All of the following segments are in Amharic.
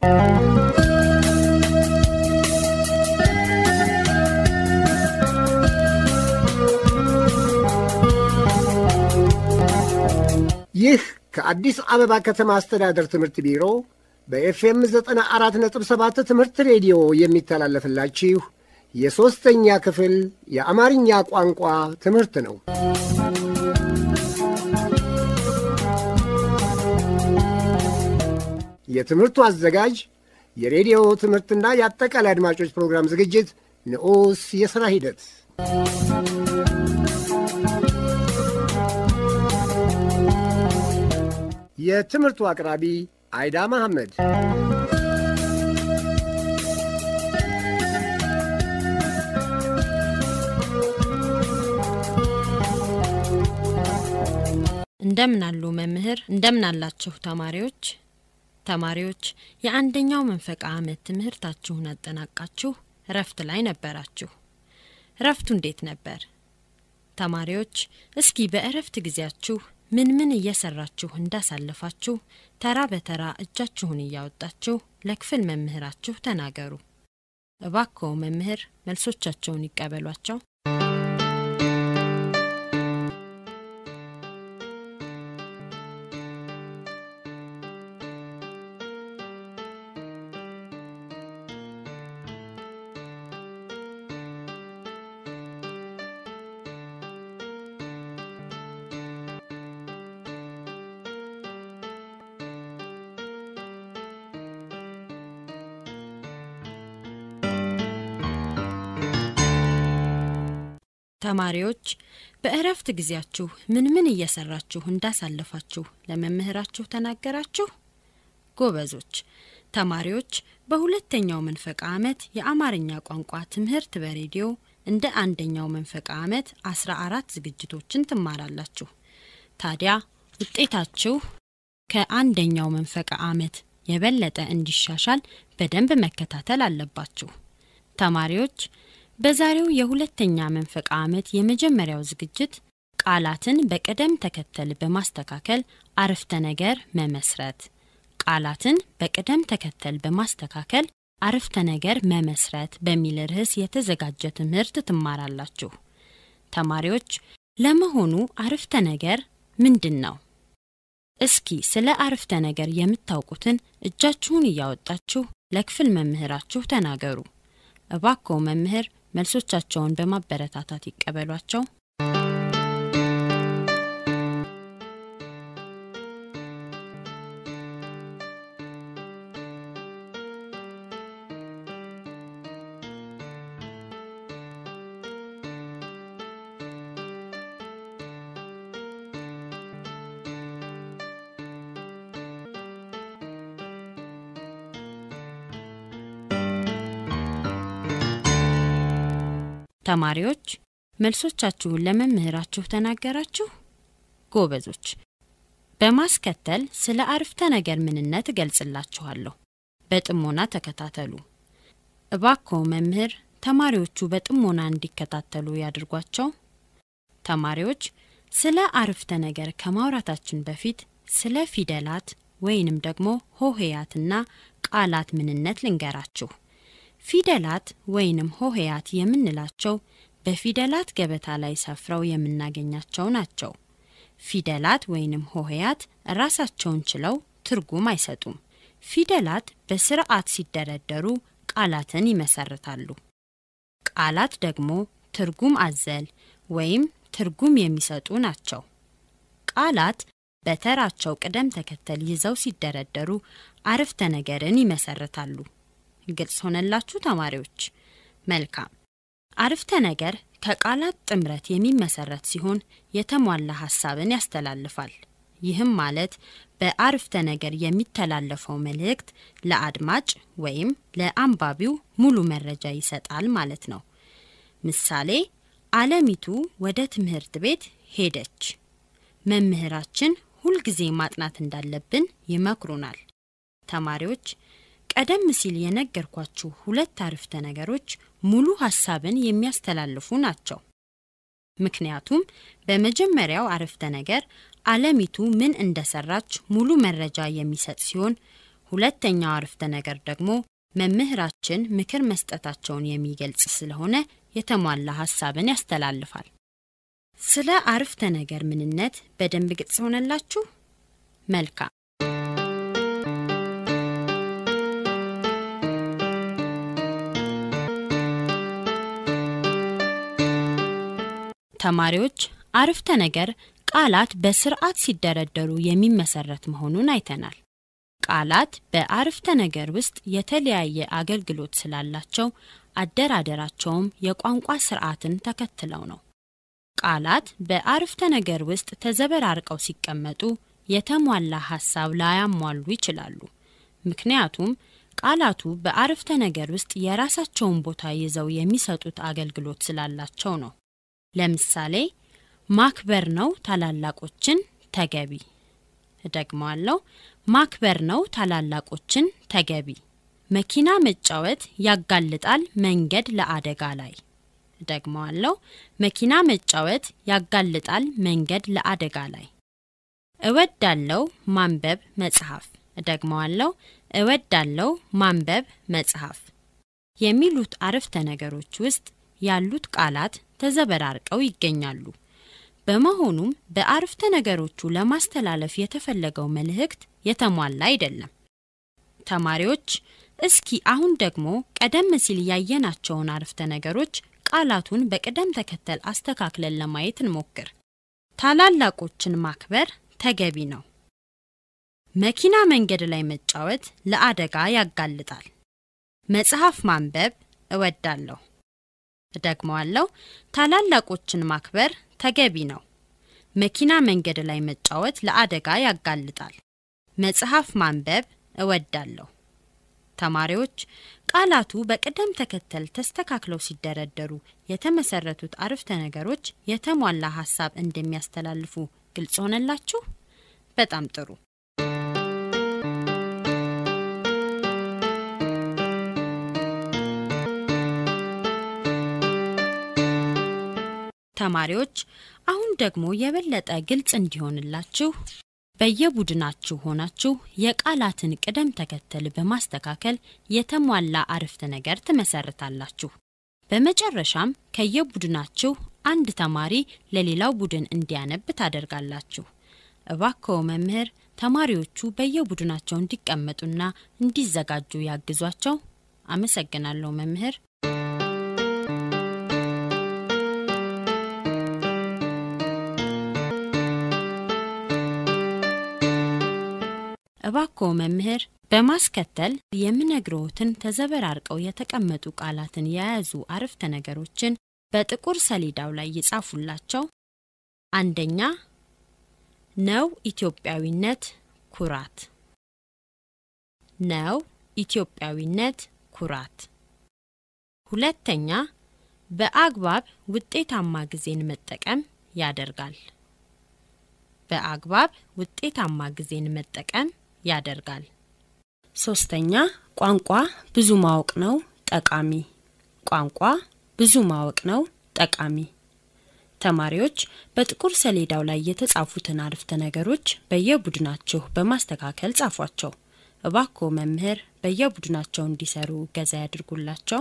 ይህ ከአዲስ አበባ ከተማ አስተዳደር ትምህርት ቢሮ በኤፍኤም 94.7 ትምህርት ሬዲዮ የሚተላለፍላችሁ የሦስተኛ ክፍል የአማርኛ ቋንቋ ትምህርት ነው። የትምህርቱ አዘጋጅ የሬዲዮ ትምህርትና የአጠቃላይ አድማጮች ፕሮግራም ዝግጅት ንዑስ የሥራ ሂደት የትምህርቱ አቅራቢ አይዳ መሐመድ። እንደምን አሉ መምህር? እንደምን አላችሁ ተማሪዎች? ተማሪዎች የአንደኛው መንፈቅ ዓመት ትምህርታችሁን አጠናቃችሁ እረፍት ላይ ነበራችሁ። እረፍቱ እንዴት ነበር? ተማሪዎች እስኪ በእረፍት ጊዜያችሁ ምን ምን እየሰራችሁ እንዳሳለፋችሁ ተራ በተራ እጃችሁን እያወጣችሁ ለክፍል መምህራችሁ ተናገሩ። እባክዎ መምህር መልሶቻቸውን ይቀበሏቸው። ተማሪዎች በእረፍት ጊዜያችሁ ምን ምን እየሰራችሁ እንዳሳለፋችሁ ለመምህራችሁ ተናገራችሁ? ጎበዞች ተማሪዎች በሁለተኛው መንፈቅ ዓመት የአማርኛ ቋንቋ ትምህርት በሬዲዮ እንደ አንደኛው መንፈቅ ዓመት አስራ አራት ዝግጅቶችን ትማራላችሁ። ታዲያ ውጤታችሁ ከአንደኛው መንፈቅ ዓመት የበለጠ እንዲሻሻል በደንብ መከታተል አለባችሁ። ተማሪዎች በዛሬው የሁለተኛ መንፈቅ ዓመት የመጀመሪያው ዝግጅት ቃላትን በቅደም ተከተል በማስተካከል አረፍተ ነገር መመስረት ቃላትን በቅደም ተከተል በማስተካከል አረፍተ ነገር መመስረት በሚል ርዕስ የተዘጋጀ ትምህርት ትማራላችሁ። ተማሪዎች ለመሆኑ አረፍተ ነገር ምንድን ነው? እስኪ ስለ አረፍተ ነገር የምታውቁትን እጃችሁን እያወጣችሁ ለክፍል መምህራችሁ ተናገሩ። እባክዎ መምህር መልሶቻቸውን በማበረታታት ይቀበሏቸው። ተማሪዎች መልሶቻችሁን ለመምህራችሁ ተናገራችሁ? ጎበዞች። በማስከተል ስለ አረፍተ ነገር ምንነት እገልጽላችኋለሁ። በጥሞና ተከታተሉ። እባክዎ መምህር ተማሪዎቹ በጥሞና እንዲከታተሉ ያድርጓቸው። ተማሪዎች ስለ አረፍተ ነገር ከማውራታችን በፊት ስለ ፊደላት ወይንም ደግሞ ሆሄያትና ቃላት ምንነት ልንገራችሁ። ፊደላት ወይንም ሆሄያት የምንላቸው በፊደላት ገበታ ላይ ሰፍረው የምናገኛቸው ናቸው። ፊደላት ወይንም ሆሄያት ራሳቸውን ችለው ትርጉም አይሰጡም። ፊደላት በስርዓት ሲደረደሩ ቃላትን ይመሰርታሉ። ቃላት ደግሞ ትርጉም አዘል ወይም ትርጉም የሚሰጡ ናቸው። ቃላት በተራቸው ቅደም ተከተል ይዘው ሲደረደሩ አረፍተ ነገርን ይመሰርታሉ። ግልጽ ሆነላችሁ ተማሪዎች? መልካም። አረፍተ ነገር ከቃላት ጥምረት የሚመሰረት ሲሆን የተሟላ ሀሳብን ያስተላልፋል። ይህም ማለት በአረፍተ ነገር የሚተላለፈው መልእክት ለአድማጭ ወይም ለአንባቢው ሙሉ መረጃ ይሰጣል ማለት ነው። ምሳሌ፣ አለሚቱ ወደ ትምህርት ቤት ሄደች። መምህራችን ሁልጊዜ ማጥናት እንዳለብን ይመክሩናል። ተማሪዎች ቀደም ሲል የነገርኳችሁ ሁለት አረፍተ ነገሮች ሙሉ ሀሳብን የሚያስተላልፉ ናቸው። ምክንያቱም በመጀመሪያው አረፍተ ነገር አለሚቱ ምን እንደሰራች ሙሉ መረጃ የሚሰጥ ሲሆን፣ ሁለተኛው አረፍተ ነገር ደግሞ መምህራችን ምክር መስጠታቸውን የሚገልጽ ስለሆነ የተሟላ ሀሳብን ያስተላልፋል። ስለ አረፍተ ነገር ምንነት በደንብ ግልጽ ሆነላችሁ? መልካም። ተማሪዎች አረፍተ ነገር ቃላት በስርዓት ሲደረደሩ የሚመሰረት መሆኑን አይተናል። ቃላት በአረፍተ ነገር ውስጥ የተለያየ አገልግሎት ስላላቸው አደራደራቸውም የቋንቋ ስርዓትን ተከትለው ነው። ቃላት በአረፍተ ነገር ውስጥ ተዘበራርቀው ሲቀመጡ የተሟላ ሀሳብ ላያሟሉ ይችላሉ። ምክንያቱም ቃላቱ በአረፍተ ነገር ውስጥ የራሳቸውን ቦታ ይዘው የሚሰጡት አገልግሎት ስላላቸው ነው። ለምሳሌ ማክበር ነው ታላላቆችን ተገቢ። እደግመዋለሁ። ማክበር ነው ታላላቆችን ተገቢ። መኪና መጫወት ያጋልጣል መንገድ ለአደጋ ላይ። እደግመዋለሁ። መኪና መጫወት ያጋልጣል መንገድ ለአደጋ ላይ። እወዳለው ማንበብ መጽሐፍ። እደግመዋለሁ። እወዳለው ማንበብ መጽሐፍ የሚሉት አረፍተ ነገሮች ውስጥ ያሉት ቃላት ተዘበራርቀው ይገኛሉ። በመሆኑም በአረፍተ ነገሮቹ ለማስተላለፍ የተፈለገው መልእክት የተሟላ አይደለም። ተማሪዎች እስኪ አሁን ደግሞ ቀደም ሲል ያየናቸውን አረፍተ ነገሮች ቃላቱን በቅደም ተከተል አስተካክለን ለማየት እንሞክር። ታላላቆችን ማክበር ተገቢ ነው። መኪና መንገድ ላይ መጫወት ለአደጋ ያጋልጣል። መጽሐፍ ማንበብ እወዳለሁ። እደግመዋለሁ። ታላላቆችን ማክበር ተገቢ ነው። መኪና መንገድ ላይ መጫወት ለአደጋ ያጋልጣል። መጽሐፍ ማንበብ እወዳለሁ። ተማሪዎች ቃላቱ በቅደም ተከተል ተስተካክለው ሲደረደሩ የተመሰረቱት አረፍተ ነገሮች የተሟላ ሀሳብ እንደሚያስተላልፉ ግልጽ ሆነላችሁ? በጣም ጥሩ። ተማሪዎች አሁን ደግሞ የበለጠ ግልጽ እንዲሆንላችሁ በየቡድናችሁ ሆናችሁ የቃላትን ቅደም ተከተል በማስተካከል የተሟላ አረፍተ ነገር ትመሰርታላችሁ። በመጨረሻም ከየቡድናችሁ አንድ ተማሪ ለሌላው ቡድን እንዲያነብ ታደርጋላችሁ። እባክዎ መምህር ተማሪዎቹ በየቡድናቸው እንዲቀመጡና እንዲዘጋጁ ያግዟቸው። አመሰግናለሁ መምህር። እባክዎ መምህር በማስከተል የምነግረዎትን ተዘበራርቀው የተቀመጡ ቃላትን የያዙ አረፍተ ነገሮችን በጥቁር ሰሌዳው ላይ ይጻፉላቸው። አንደኛ ነው ኢትዮጵያዊነት ኩራት። ነው ኢትዮጵያዊነት ኩራት። ሁለተኛ በአግባብ ውጤታማ ጊዜን መጠቀም ያደርጋል። በአግባብ ውጤታማ ጊዜን መጠቀም ያደርጋል። ሶስተኛ ቋንቋ ብዙ ማወቅ ነው ጠቃሚ። ቋንቋ ብዙ ማወቅ ነው ጠቃሚ። ተማሪዎች በጥቁር ሰሌዳው ላይ የተጻፉትን አረፍተ ነገሮች በየቡድናችሁ በማስተካከል ጻፏቸው። እባክዎ መምህር በየቡድናቸው እንዲሰሩ እገዛ ያድርጉላቸው።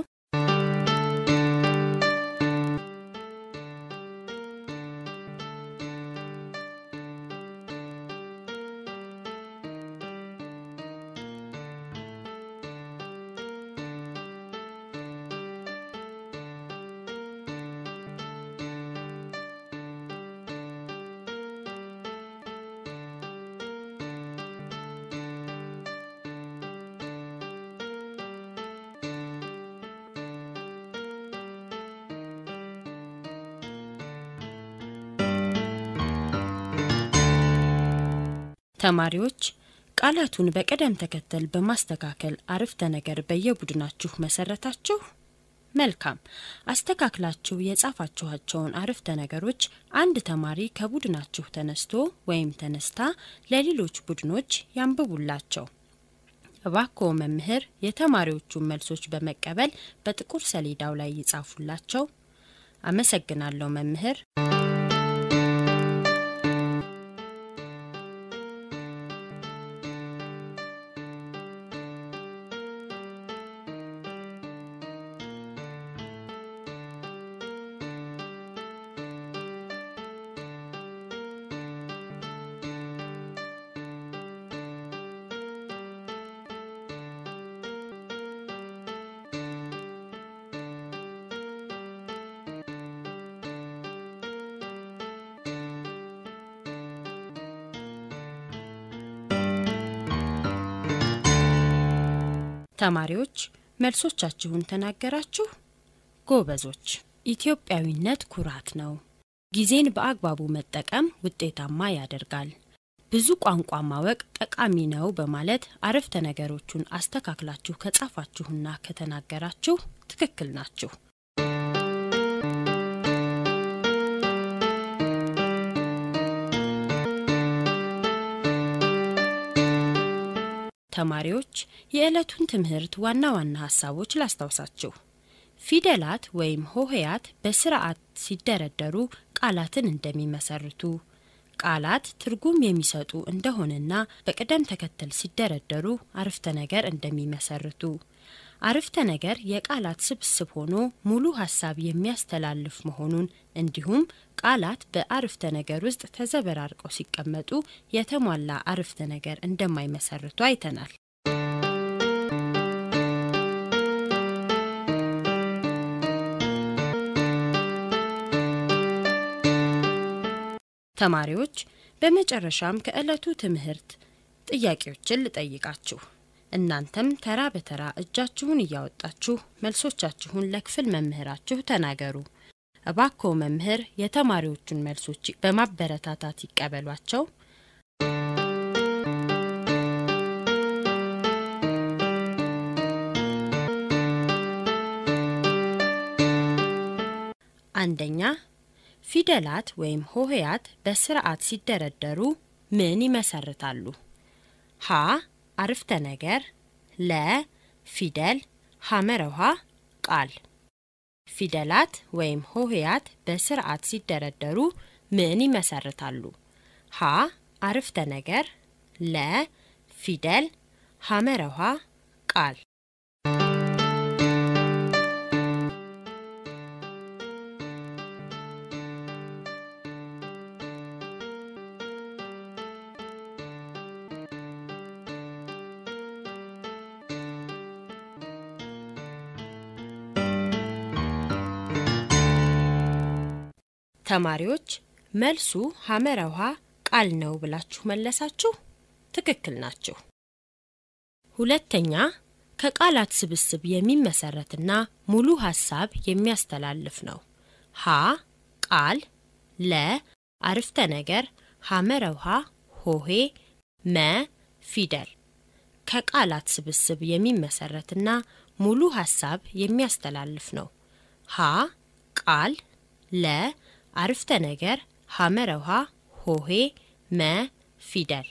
ተማሪዎች ቃላቱን በቅደም ተከተል በማስተካከል አረፍተ ነገር በየቡድናችሁ መሰረታችሁ። መልካም። አስተካክላችሁ የጻፋችኋቸውን አረፍተ ነገሮች አንድ ተማሪ ከቡድናችሁ ተነስቶ ወይም ተነስታ ለሌሎች ቡድኖች ያንብቡላቸው። እባክዎ መምህር የተማሪዎቹን መልሶች በመቀበል በጥቁር ሰሌዳው ላይ ይጻፉላቸው። አመሰግናለሁ መምህር። ተማሪዎች መልሶቻችሁን ተናገራችሁ? ጎበዞች። ኢትዮጵያዊነት ኩራት ነው። ጊዜን በአግባቡ መጠቀም ውጤታማ ያደርጋል። ብዙ ቋንቋ ማወቅ ጠቃሚ ነው በማለት አረፍተ ነገሮቹን አስተካክላችሁ ከጻፋችሁና ከተናገራችሁ ትክክል ናችሁ። ተማሪዎች የዕለቱን ትምህርት ዋና ዋና ሀሳቦች ላስታውሳችሁ። ፊደላት ወይም ሆሄያት በስርዓት ሲደረደሩ ቃላትን እንደሚመሰርቱ፣ ቃላት ትርጉም የሚሰጡ እንደሆነና በቅደም ተከተል ሲደረደሩ አረፍተ ነገር እንደሚመሰርቱ፣ አረፍተ ነገር የቃላት ስብስብ ሆኖ ሙሉ ሀሳብ የሚያስተላልፍ መሆኑን እንዲሁም ቃላት በአረፍተ ነገር ውስጥ ተዘበራርቀው ሲቀመጡ የተሟላ አረፍተ ነገር እንደማይመሰርቱ አይተናል። ተማሪዎች በመጨረሻም ከዕለቱ ትምህርት ጥያቄዎችን ልጠይቃችሁ። እናንተም ተራ በተራ እጃችሁን እያወጣችሁ መልሶቻችሁን ለክፍል መምህራችሁ ተናገሩ። እባክዎ መምህር የተማሪዎቹን መልሶች በማበረታታት ይቀበሏቸው። አንደኛ ፊደላት ወይም ሆሄያት በስርዓት ሲደረደሩ ምን ይመሰርታሉ? ሀ አረፍተ ነገር፣ ለ ፊደል፣ ሐመረ ውሃ ቃል። ፊደላት ወይም ሆሄያት በስርዓት ሲደረደሩ ምን ይመሰርታሉ? ሀ አረፍተ ነገር፣ ለ ፊደል፣ ሐመረ ውሃ ቃል። ተማሪዎች መልሱ ሐመረ ውሃ ቃል ነው ብላችሁ መለሳችሁ። ትክክል ናችሁ። ሁለተኛ ከቃላት ስብስብ የሚመሰረትና ሙሉ ሀሳብ የሚያስተላልፍ ነው። ሀ ቃል፣ ለ አረፍተ ነገር፣ ሐመረ ውሃ ሆሄ፣ መ ፊደል። ከቃላት ስብስብ የሚመሰረትና ሙሉ ሀሳብ የሚያስተላልፍ ነው። ሀ ቃል፣ ለ አረፍተ ነገር፣ ሐመረ ውሃ ሆሄ፣ መ ፊደል።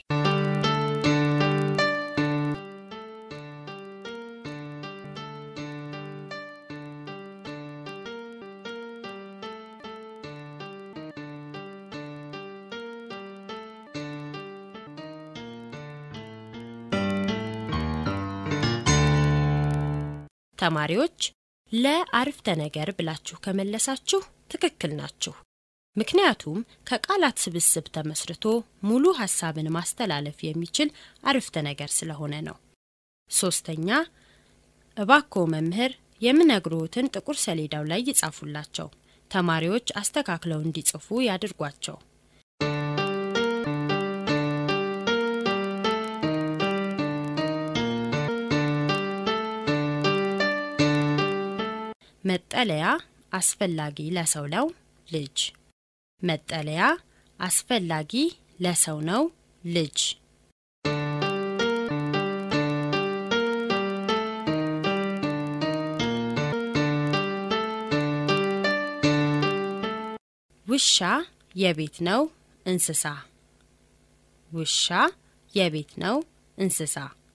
ተማሪዎች ለአረፍተ ነገር ብላችሁ ከመለሳችሁ ትክክል ናችሁ። ምክንያቱም ከቃላት ስብስብ ተመስርቶ ሙሉ ሀሳብን ማስተላለፍ የሚችል አረፍተ ነገር ስለሆነ ነው። ሶስተኛ እባክዎ መምህር የምነግሮትን ጥቁር ሰሌዳው ላይ ይጻፉላቸው። ተማሪዎች አስተካክለው እንዲጽፉ ያድርጓቸው። መጠለያ አስፈላጊ ለሰው ነው ልጅ። መጠለያ አስፈላጊ ለሰው ነው ልጅ። ውሻ የቤት ነው እንስሳ። ውሻ የቤት ነው እንስሳ።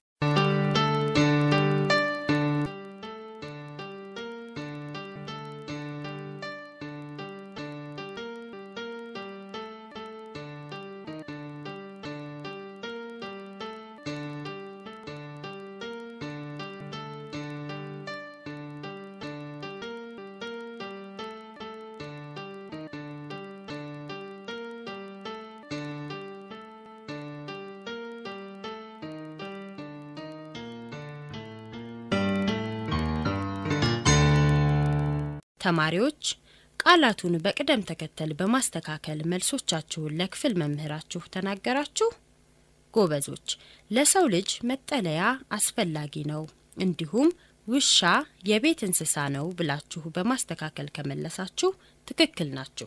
ተማሪዎች ቃላቱን በቅደም ተከተል በማስተካከል መልሶቻችሁን ለክፍል መምህራችሁ ተናገራችሁ። ጎበዞች። ለሰው ልጅ መጠለያ አስፈላጊ ነው እንዲሁም ውሻ የቤት እንስሳ ነው ብላችሁ በማስተካከል ከመለሳችሁ ትክክል ናችሁ።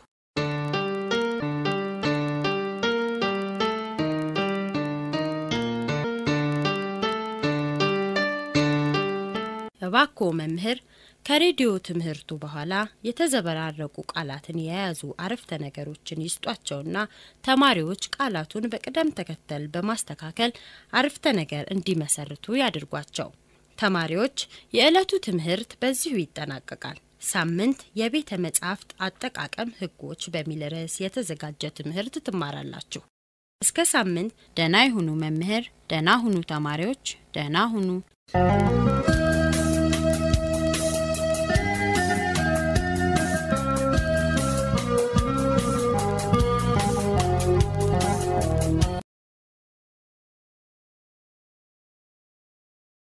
እባክዎ መምህር ከሬዲዮ ትምህርቱ በኋላ የተዘበራረቁ ቃላትን የያዙ አረፍተ ነገሮችን ይስጧቸውና ተማሪዎች ቃላቱን በቅደም ተከተል በማስተካከል አረፍተ ነገር እንዲመሰርቱ ያድርጓቸው። ተማሪዎች የዕለቱ ትምህርት በዚሁ ይጠናቀቃል። ሳምንት የቤተ መጻሕፍት አጠቃቀም ሕጎች በሚል ርዕስ የተዘጋጀ ትምህርት ትማራላችሁ። እስከ ሳምንት ደህና ይሁኑ መምህር፣ ደህና ሁኑ ተማሪዎች፣ ደህና ሁኑ።